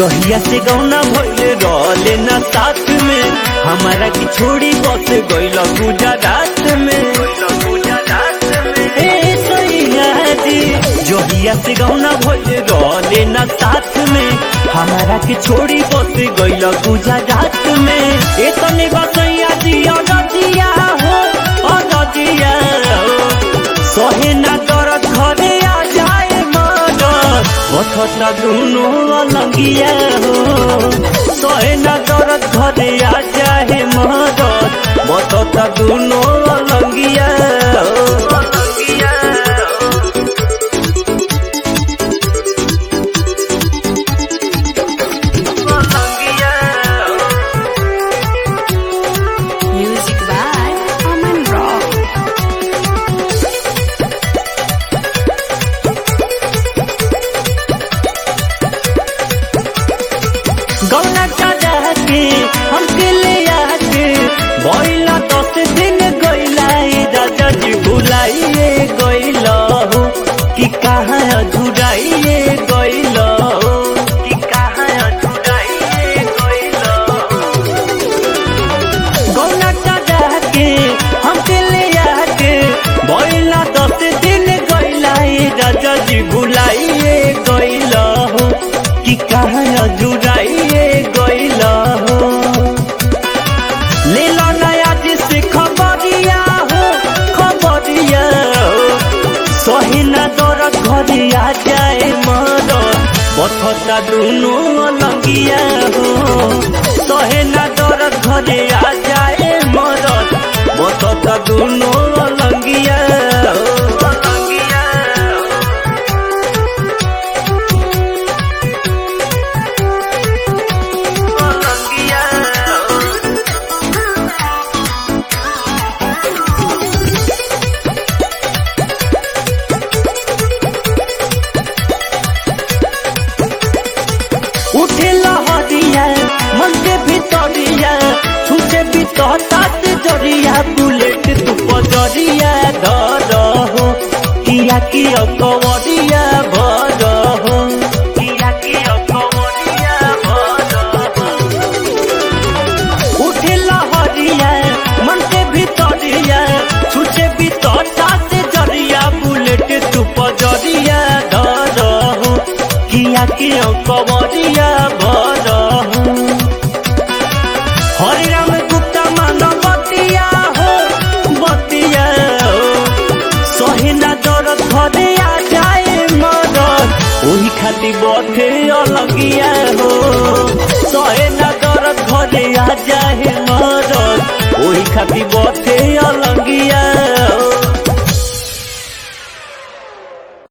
जहिया से गौना भइले रहले ना साथ में हमारा की छोड़ी बस गइल गुजरात में ए सैया जी जहिया से गौना भइले रहले ना साथ में हमारा की छोड़ी बस गइल गुजरात में ए तने बसैया जी अनजिया हो अनजिया हो सहे ना दर्द घरे आ जाए मदद पथटा दुनो अलगिया हो सहे ना दर्द घरे आ जाए मदद पथटा दुनो अलगिया हो अलगिया हो अलगिया हो Music by Aman Rock. गौना चाचा के हमके ले आके बोला दस दिन गइला ए राजा जी भुलाइए गइल हो कि कहाँ अधूराइए गइल हो कि कहाँ अधूराइए गइल हो गौना चाचा के हमके ले आके बोला दस दिन गइला ए राजा जी भुलाइए गइल हो कि कहाँ अधूराइए गइल हो ले लो नया जिसे खबरिया हो खबरिया हो सही ना दरद घरे आ जाए मदद पथटा दुनो अलगिया हो सहे ना दरद घरे आ जाए मदद पथटा दुनो अलगिया हो अलगिया हो अलगिया हो उठे लहरिया मन के भितरिया छूटे बितता से जरिया बुलेट तू पजरिया धर हो किया की अकवरिया भर हो किया की अकवरिया भर हो उठे लहरिया मन के भितरिया छूटे बितता से जरिया बुलेट तू पजरिया धर हो किया के कवरिया भर हो हरे राम गुप्ता मानव बतिया हो बतिया हो सहे ना दरद घरे आ जाए मदद ओही खातिर बथे अलगिया हो सहे ना दरद घरे आ जाए